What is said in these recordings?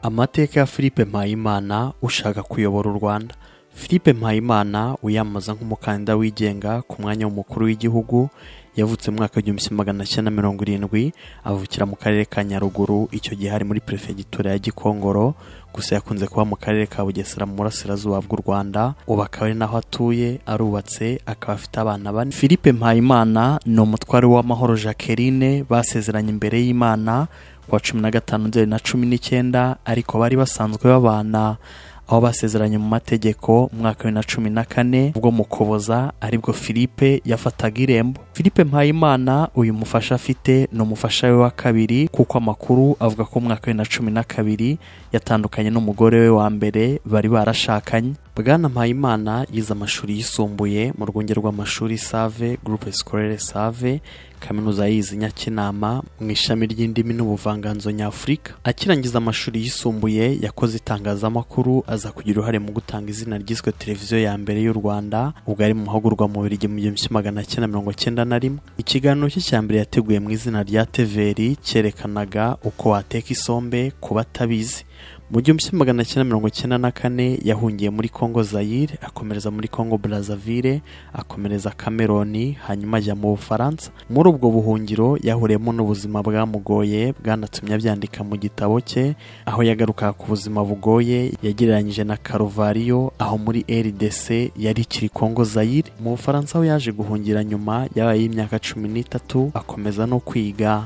amateka ya philippe mpayimana ushaka kuyobora u rwanda philippe mpayimana wiyamamaza nk'umukandida wigenga ku mwanya w'umukuru w'igihugu yavutse mu mwaka w'igihumbi kimwe magana cyenda mirongo irindwi avukira mu karere ka nyaruguru icyo gihe ari muri perefegitura ya gikongoro gusa yakunze kuba mu karere ka bugesera mu burasirazuba bw'u rwanda ubu akaba ari naho atuye arubatse akaba afite abana bane philippe mpayimana ni umutware w'amahoro jacqueline basezeranye imbere y'imana kuwa cumi na gatanu nzeri na cumi n'icyenda ariko bari basanzwe babana aho basezeranye mu mategeko mu mwaka bibiri na cumi na kane ubwo mu kuboza aribwo philippe yafataga irembo philippe mpayimana uyu mufasha afite ni umufasha we wa kabiri kuko amakuru avuga ko mu mwaka bibiri na cumi na kabiri yatandukanye n'umugore we wa mbere bari barashakanye bwana mpayimana yize amashuri yisumbuye mu rwunge rw'amashuri save groupe scolaire save kaminuza yayize nyakinama mu ishami ry'indimi n'ubuvanganzo nyafurika akirangiza amashuri yisumbuye yakoze itangazamakuru aza kugira uruhare mu gutanga izina ryiswe televiziyo ya mbere y'u rwanda ubwo ari mu mahugurwa mu birigi mu gihumbi kimwe magana cyenda mirongo cyenda na rimwe ikiganiro cye cya mbere yateguye mu izina rya teveri cyerekanaga uko wateka isombe ku batabizi mu gihumbi kimwe magana cyenda mirongo cyenda na kane yahungiye muri congo zayire akomereza muri congo brazzaville akomereza cameroni hanyuma ajya mu bufaransa muri ubwo buhungiro yahuriyemo n'ubuzima bwamugoye bwanatumye abyandika mu gitabo cye aho yagarukaga ku buzima bugoye yagereranyije na karuvariyo aho muri rdc yari ikiri congo zayire mu bufaransa aho yaje guhungira nyuma yabaye y'imyaka cumi n'itatu akomeza no kwiga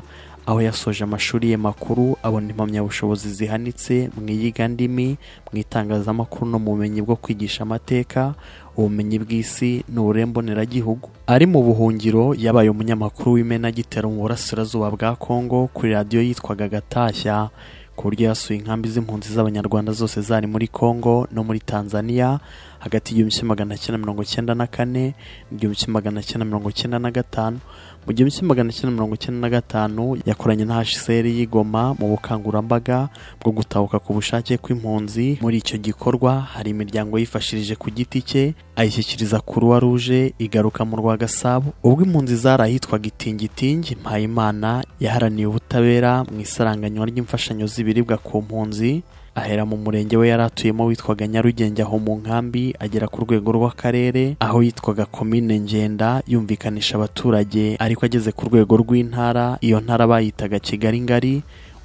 aho yasoje amashuri ye makuru abona impamyabushobozi zihanitse mu iyigandimi mu itangazamakuru no mu bumenyi bwo kwigisha amateka ubumenyi bw'isi n'ubure mboneragihugu ari mu buhungiro yabaye umunyamakuru w'imenagitero mu burasirazuba bwa kongo kuri radiyo yitwaga gatashya ku buryo yasuye inkambi z'impunzi z'abanyarwanda zose zari muri congo no muri tanzania hagati y'igihumbi kimwe magana cyenda mirongo cyenda na kane n'igihumbi kimwe magana cyenda mirongo cyenda na gatanu mu gihumbi kimwe magana cyenda mirongo cyenda na gatanu yakoranye na hsr y'igoma mu bukangurambaga bwo gutahuka ku bushake kw'impunzi muri icyo gikorwa hari imiryango yifashirije ku giti cye ayishyikiriza kuruwa ruje igaruka mu rwa gasabo ubwo impunzi zari ahitwaga itingitingi mpayimana yaharaniye ubutabera mu isaranganywa ry'imfashanyo z'ibiribwa ku mpunzi ahera mu murenge we yari atuyemo witwaga nyarugenge aho mu nkambi agera ku rwego rw'akarere aho yitwaga komine ngenda yumvikanisha abaturage ariko ageze ku rwego rw'intara iyo ntara bayitaga kigali ngari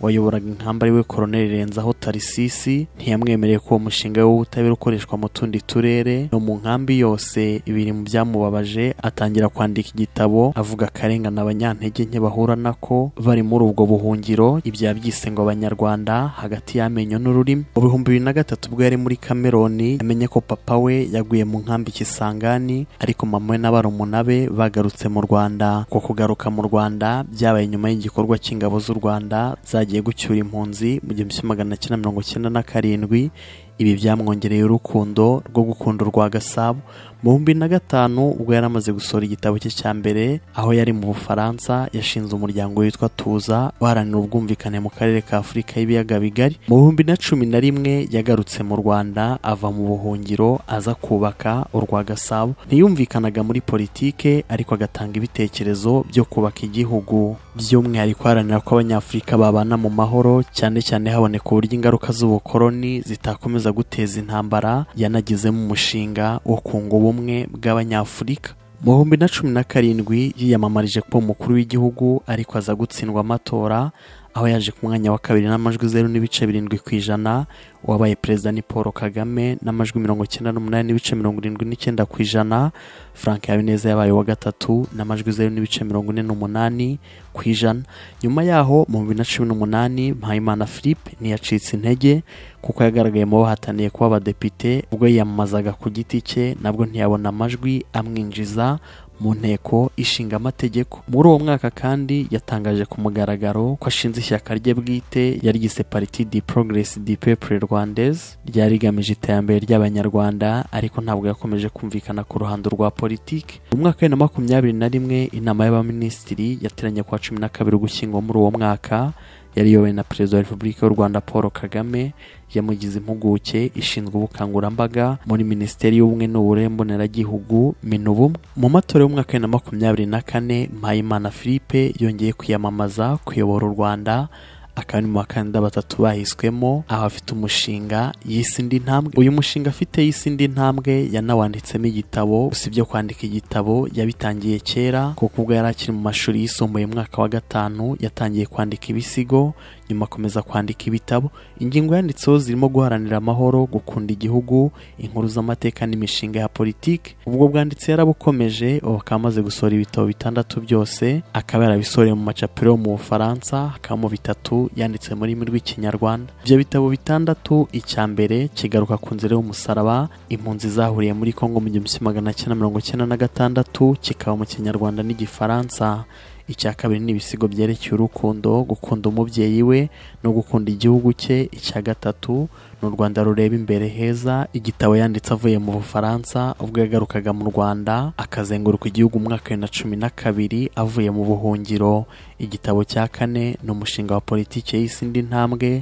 wayoboraga inkamba ariwe koroneri renzaho tarisisi ntiyamwemereye ko uwo mushinga w'ubutabera ukoreshwa mu tundi turere no mu nkambi yose ibiri mu byamubabaje atangira kwandika igitabo avuga akarengane abanyantege nke bahura nako bari muri ubwo buhungiro ibya byise ngo abanyarwanda hagati y'amenyo n'ururimi mu bihumbi bibiri na gatatu ubwo yari muri kameroni amenye ko papa we yaguye mu nkambi kisangani ariko mama we n'abarumuna be bagarutse mu rwanda ko kugaruka mu rwanda byabaye nyuma y'igikorwa cy'ingabo z'u rwanda zagiye agiye gucyura impunzi mu gihumbi kimwe magana cyenda mirongo cyenda na karindwi ibi byamwongereye urukundo rwo gukunda urwa gasabo mu bihumbi na gatanu ubwo yari amaze gusohora igitabo cye cya mbere aho yari mu bufaransa yashinze umuryango witwa tuza uharanira ubwumvikane mu karere ka afurika y'ibiyaga bigari mu bihumbi na cumi na rimwe yagarutse mu rwanda ava mu buhungiro aza kubaka urwa gasabo ntiyumvikanaga muri politike ariko agatanga ibitekerezo byo kubaka igihugu by'umwihariko aharanira ko abanyafurika babana mu mahoro cyane cyane haboneka uburyo ingaruka z'ubukoloni zitakomeza guteza intambara yanagezemo umushinga wo kunga ubumwe bw'abanyafurika mu bihumbi na cumi na karindwi yiyamamarije kuba umukuru w'igihugu ariko aza gutsindwa amatora aho yaje ku mwanya wa kabiri n'amajwi zeru n'ibice birindwi ku ijana wabaye perezida ni paul kagame n'amajwi mirongo icyenda n'umunani n'ibice mirongo irindwi n'icyenda ku ijana frank habineza yabaye uwa gatatu n'amajwi zeru n'ibice mirongo ine n'umunani ku ijana nyuma yaho mu bibiri na cumi n'umunani mpayimana philippe ntiyacitse intege kuko yagaragaye mu bahataniye kuba abadepite ubwo yiyamamazaga ku giti cye nabwo ntiyabona amajwi amwinjiza mu nteko ishinga amategeko muri uwo mwaka kandi yatangaje ku mugaragaro ko ashinze ishyaka rye bwite yaryise pariti di progresi di pepure rwandaise ryari rigamije iterambere ry'abanyarwanda ariko ntabwo yakomeje kumvikana ku ruhando rwa politiki mu mwaka wa bibiri na makumyabiri na rimwe inama y'abaminisitiri yateranye kuwa cumi na kabiri ugushyingo muri uwo mwaka yari iyobowe na perezida wa repubulika y'u rwanda paul kagame yamugize impuguke ishinzwe ubukangurambaga muri minisiteri y'ubumwe n'ubure mboneragihugu minubumwe mu matora y'umwaka wa bibiri na makumyabiri na kane mpayimana philippe yongeye kwiyamamaza kuyobora u rwanda akaba ari mu bakandida batatu bahiswemo aho afite umushinga yise indi ntambwe uyu mushinga afite yise indi ntambwe yanawanditsemo igitabo usibye kwandika igitabo yabitangiye kera kuko ubwo yari akiri mu mashuri yisumbuye mu mwaka wa gatanu yatangiye kwandika ibisigo nyuma akomeza kwandika ibitabo ingingo yanditseho zirimo guharanira amahoro gukunda igihugu inkuru z'amateka n'imishinga ya politiki ubwo bwanditse yarabukomeje ubu akaba amaze gusohora ibitabo bitandatu byose akaba yarabisoreye mu macapiro yo mu bufaransa hakabamo bitatu yanditse mu rurimi rw'ikinyarwanda ibyo bitabo bitandatu icya mbere kigaruka ku nzira y'umusaraba impunzi zahuriye muri kongo mu gihumbi kimwe magana cyenda mirongo icyenda na gatandatu kikaba mu kinyarwanda n'igifaransa icya kabiri ni ibisigo byerekeye urukundo gukunda umubyeyi we no gukunda igihugu cye icya gatatu ni u rwanda rureba imbere heza igitabo yanditse avuye mu bufaransa ubwo yagarukaga mu rwanda akazenguruka igihugu mu mwaka bibiri na cumi na kabiri avuye mu buhungiro igitabo cya kane ni umushinga wa politiki y'isi indi ntambwe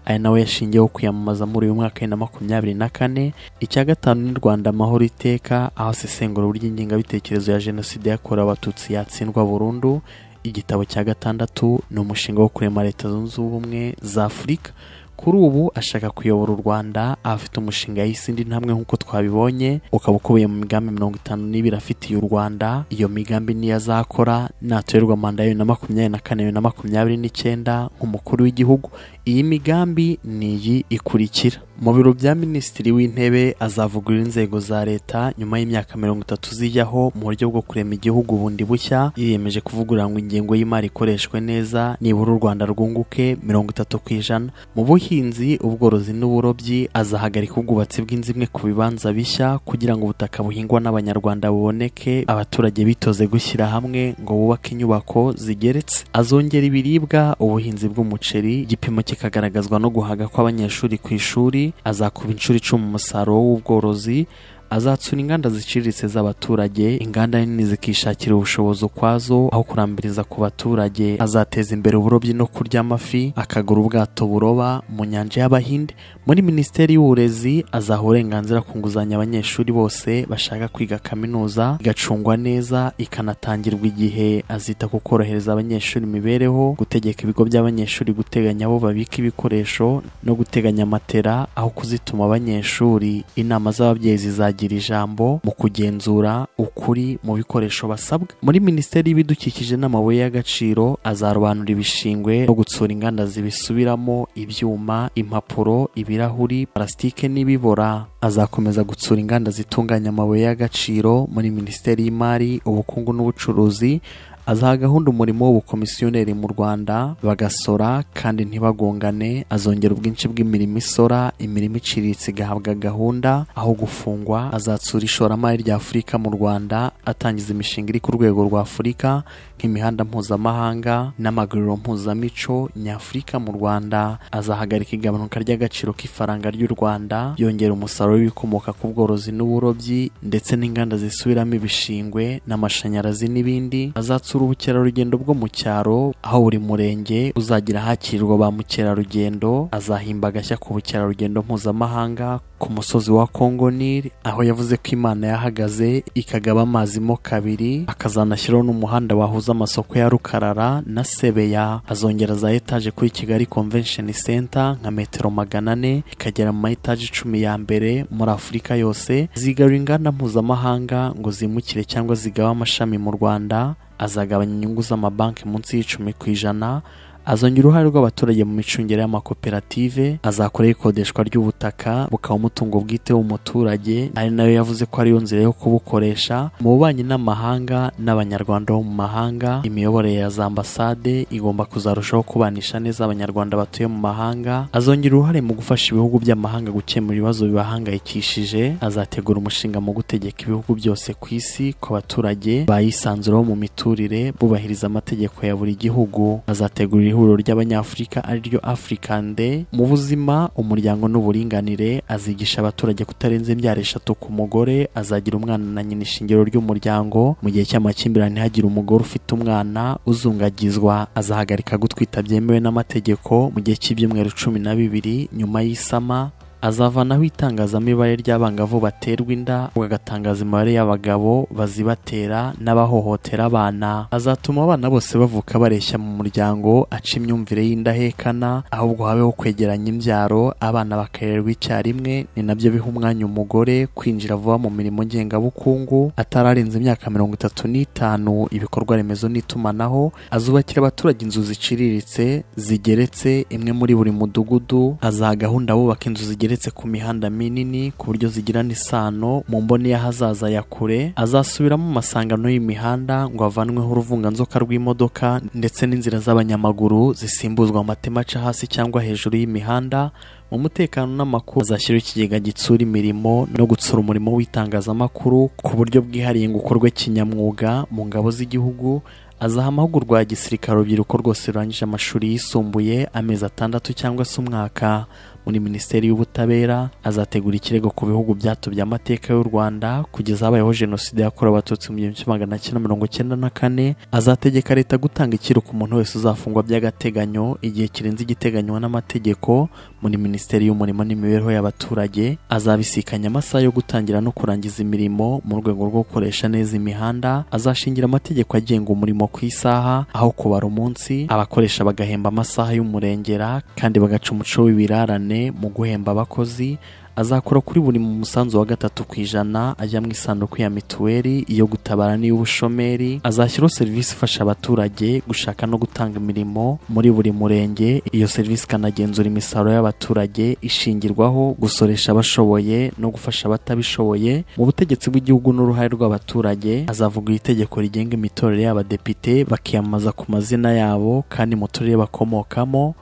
aya nawe yashingiyeho kwiyamamaza muri uyu mwaka na makumyabiri na kane icya gatanu ni rwanda amahoro iteka aho asesengura uburyo ingengabitekerezo ya jenoside yakorewe abatutsi yatsindwa burundu igitabo cya gatandatu ni umushinga wo kurema leta zunze ubumwe za afurika kuri ubu ashaka kuyobora u rwanda afite umushinga y'isindi ntambwe nk'uko twabibonye ukaba ukubiye mu migambi mirongo itanu n'ibiri afitiye u rwanda iyo migambi niyo azakora natorerwa manda ya bibiri na makumyabiri na kane bibiri na makumyabiri n'icyenda nk'umukuru w'igihugu iyi migambi ni iyi ikurikira mu biro bya minisitiri w'intebe azavugurura inzego za leta nyuma y'imyaka mirongo itatu zijyaho mu buryo bwo kurema igihugu bundi bushya yiyemeje kuvugurura ngo ingengo y'imari ikoreshwe neza nibura u rwanda rwunguke mirongo itatu ku ijana mu buhinzi ubworozi n'uburobyi azahagarika ubwubatsi bw'inzu imwe ku bibanza bishya kugira ngo ubutaka buhingwa n'abanyarwanda buboneke abaturage bitoze gushyira hamwe ngo bubake inyubako zigeretse azongera ibiribwa ubuhinzi bw'umuceri igipimo kikagaragazwa no guhaga kw'abanyeshuri ku ishuri azakuba inshuro icumi umusaruro w'ubworozi azatsura inganda ziciriritse z'abaturage inganda nini zikishakira ubushobozi ukwazo aho kurambiriza ku baturage azateza imbere uburobyi no kurya amafi akagura ubwato buroba mu nyanja y'abahinde muri minisiteri y'uburezi azaha uburenganzira ku nguzanyo abanyeshuri bose bashaka kwiga kaminuza igacungwa neza ikanatangirwa igihe azita ku korohereza abanyeshuri imibereho gutegeka ibigo by'abanyeshuri guteganya aho babika ibikoresho no guteganya matera aho kuzituma abanyeshuri inama z'ababyeyi zizajya bagira ijambo mu kugenzura ukuri mu bikoresho basabwa muri minisiteri y'ibidukikije n'amabuye y'agaciro azarobanura ibishingwe no gutsura inganda zibisubiramo ibyuma impapuro ibirahuri parasitike n'ibibora azakomeza gutsura inganda zitunganya amabuye y'agaciro muri minisiteri y'imari ubukungu n'ubucuruzi azaha gahunda umurimo w'ubukomisiyoneri mu Rwanda bagasora kandi ntibagongane azongera ubwinshi bw'imirimo isora imirimo iciriritse igahabwa gahunda aho gufungwa azatsura ishoramari rya Afurika mu Rwanda atangiza imishinga iri ku rwego rwa Afurika nk'imihanda mpuzamahanga n'amaguriro mpuzamico nyafurika mu Rwanda azahagarika igabanuka ry'agaciro k'ifaranga ry'u Rwanda yongera umusaruro w'ibikomoka ku bworozi n'uburobyi ndetse n'inganda zisubiramo ibishingwe n'amashanyarazi n'ibindi azatsura ubukerarugendo bwo mu cyaro aho buri murenge uzagira hakirwa ba mukerarugendo azahimba agashya ku bukerarugendo mpuzamahanga ku musozi wa Congo Nil aho yavuze ko Imana yahagaze ikagaba amazi mo kabiri akazanashyiraho n'umuhanda wahuza amasoko ya Rukarara na Sebeya azongera za etaje kuri Kigali Convention Center nka metero magana ane ikagera mu etaje icumi ya mbere muri Afurika yose zigarura inganda mpuzamahanga ngo zimukire cyangwa zigabe amashami mu Rwanda azagabanya inyungu z'amabanki munsi y'icumi ku ijana azongera uruhare rw'abaturage mu micungire y'amakoperative azakora ikodeshwa ry'ubutaka bukaba umutungo bwite w'umuturage ari nayo yavuze ko ariyo nzira yo kubukoresha mu bubanyi n'amahanga n'abanyarwanda bo mu mahanga imiyoborere ya za ambasade igomba kuzarushaho kubanisha neza abanyarwanda batuye mu mahanga azongera uruhare mu gufasha ibihugu by'amahanga gukemura ibibazo bibahangayikishije azategura umushinga mu gutegeka ibihugu byose ku isi ku baturage bayisanzuraho mu miturire bubahiriza amategeko ya buri gihugu azategura ihuriro ry'abanyafurika ariryo African Day mu buzima umuryango n'uburinganire azigisha abaturage kutarenza imbyaro eshatu ku mugore azagira umwana na nyina ishingiro ry'umuryango mu gihe cy'amakimbirane hagira umugore ufite umwana uzungagizwa azahagarika gutwita byemewe n'amategeko mu gihe cy'ibyumweru cumi na bibiri nyuma y'isama azavanaho itangazamibare ry'abangavu baterwa inda agatangaza imibare y'abagabo bazibatera n'abahohotera abana azatuma abana bose bavuka bareshya mu muryango aca imyumvire y'indahekana ahubwo habeho kwegeranya imbyaro abana bakarererwa icyarimwe ni nabyo biha umwanya umugore kwinjira vuba mu mirimo ngengabukungu atararenza imyaka mirongo itatu n'itanu ibikorwa remezo n'itumanaho azubakira abaturage inzu ziciriritse zigeretse imwe muri buri mudugudu azaha gahunda bubaka inzu zigeretse ku mihanda minini ku buryo zigirana isano mu mboni y'ahazaza ya kure azasubiramo amasangano y'imihanda ngo havanweho uruvunganzoka rw'imodoka ndetse n'inzira z'abanyamaguru zisimbuzwa amatema aca hasi cyangwa hejuru y'imihanda mu mutekano n'amakuru azashyiraho ikigega gitsura imirimo no gutsura umurimo w'itangazamakuru ku buryo bwihariye ngo ukorwe kinyamwuga mu ngabo z'igihugu azaha amahugurwa ya gisirikare urubyiruko rwose rurangije amashuri yisumbuye amezi atandatu cyangwa se umwaka muri minisiteri y'ubutabera azategura ikirego ku bihugu byatubye amateka y'u rwanda kugeza habayeho jenoside yakorewe abatutsi mu gihumbi kimwe magana cyenda mirongo cyenda na kane azategeka leta gutanga ikiro ku muntu wese uzafungwa by'agateganyo igihe kirenze igiteganywa n'amategeko muri minisiteri y'umurimo n'imibereho y'abaturage azabisikanya amasaha yo gutangira no kurangiza imirimo mu rwego rwo gukoresha neza imihanda azashingira amategeko agenga umurimo ku isaha aho kubara umunsi abakoresha bagahemba amasaha y'umurengera kandi bagaca umuco w'ibirarane mu guhemba abakozi azakora kuri buri mu musanzu wa gatatu ku ijana ajya mu isanduku ya mituweli iyo gutabara n'iy'ubushomeri azashyiraho serivisi ifasha abaturage gushaka no gutanga imirimo muri buri murenge iyo serivisi ikanagenzura imisaruro y'abaturage ishingirwaho gusoresha abashoboye no gufasha abatabishoboye mu butegetsi bw'igihugu n'uruhare rw'abaturage azavuga itegeko rigenga imitorero y'abadepite bakiyamamaza ku mazina yabo kandi mu turere bakomokamo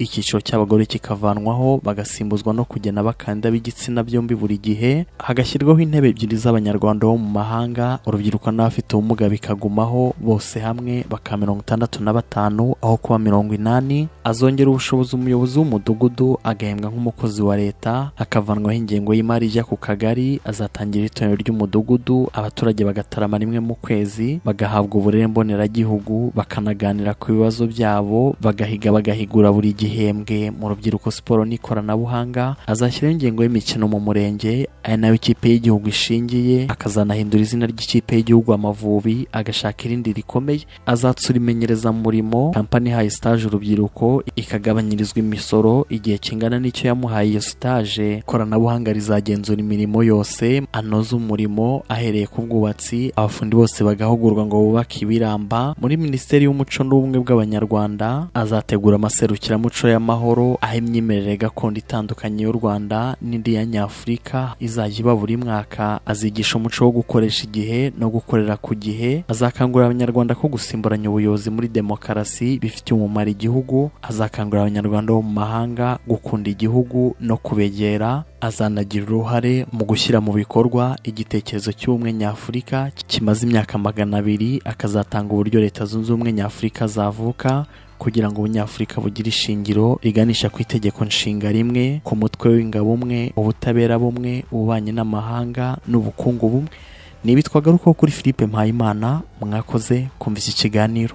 icyiciro cy'abagore kikavanwaho bagasimbuzwa no kugena abakandida b'igitsina byombi buri gihe hagashyirwaho intebe ebyiri z'abanyarwanda bo mu mahanga urubyiruko n'abafite ubumuga bikagumaho bose hamwe bakaba mirongo itandatu na batanu aho kuba mirongo inani azongera ubushobozi umuyobozi w'umudugudu agahembwa nk'umukozi wa leta akavanwaho ingengo y'imari ijya ku kagari azatangira itorero ry'umudugudu abaturage bagatarama rimwe mu kwezi bagahabwa uburere mboneragihugu bakanaganira ku bibazo byabo bagahiga bagahigura buri gihe igihembwe mu rubyiruko siporo n'ikoranabuhanga azashyiraho ingengo y'imikino mu murenge ari nayo ikipe y'igihugu ishingiye akazanahindura izina ry'ikipe y'igihugu amavubi agashaka irindi rikomeye azatsura imenyereza murimo kampani ihaye sitaje urubyiruko ikagabanyirizwa imisoro igihe kingana n'icyo yamuhaye iyo sitaje ikoranabuhanga rizagenzura imirimo yose anoza umurimo ahereye ku bwubatsi abafundi bose bagahugurwa ngo bubake ibiramba muri minisiteri y'umuco n'ubumwe bw'abanyarwanda azategura amaserukiramuco imico y'amahoro aho imyemerere gakondo itandukanye y'u Rwanda n'indi ya Nyafurika izajya iba buri mwaka azigisha umuco wo gukoresha igihe no gukorera ku gihe azakangurira abanyarwanda ko gusimburanya ubuyobozi muri demokarasi bifitiye umumaro igihugu azakangurira abanyarwanda bo mu mahanga gukunda igihugu no kubegera azanagira uruhare mu gushyira mu bikorwa igitekerezo cy'ubumwe nyafurika kimaze imyaka magana abiri akazatanga uburyo leta zunze ubumwe nyafurika zavuka kugira ngo ubunyafurika bugire ishingiro riganisha ku itegeko nshinga rimwe ku mutwe w'ingabo umwe ubutabera bumwe ububanyi n'amahanga n'ubukungu bumwe ni ibitwagarukaho kuri philippe mpayimana mwakoze kumva iki kiganiro